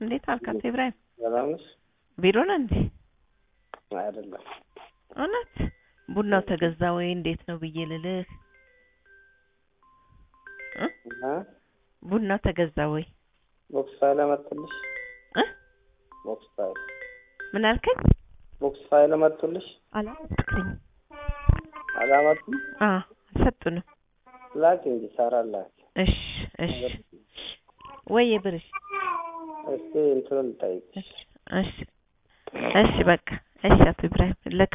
እንዴት አልክ አቶ ኢብራሂም? ሰላም ነሽ? ቢሮ ነህ እንዴ? አይደለም እውነት ቡናው ተገዛ ወይ እንዴት ነው ብዬ ልልህ እ እና ቡናው ተገዛ ወይ ቦክስ ፋይል አመጡልሽ? እ ቦክስ ፋይል ምን አልከኝ? ቦክስ ፋይል አመጡልሽ? አላመጡልኝ። አላመጡም? አ አልሰጡንም። ላኪ እንጂ ሳራ ላኪ። እሺ እሺ ወይ ብርሽ እስቲ እንትኑን ልጠይቅሽ። እሺ እሺ እሺ በቃ እሺ አቶ ኢብራሂም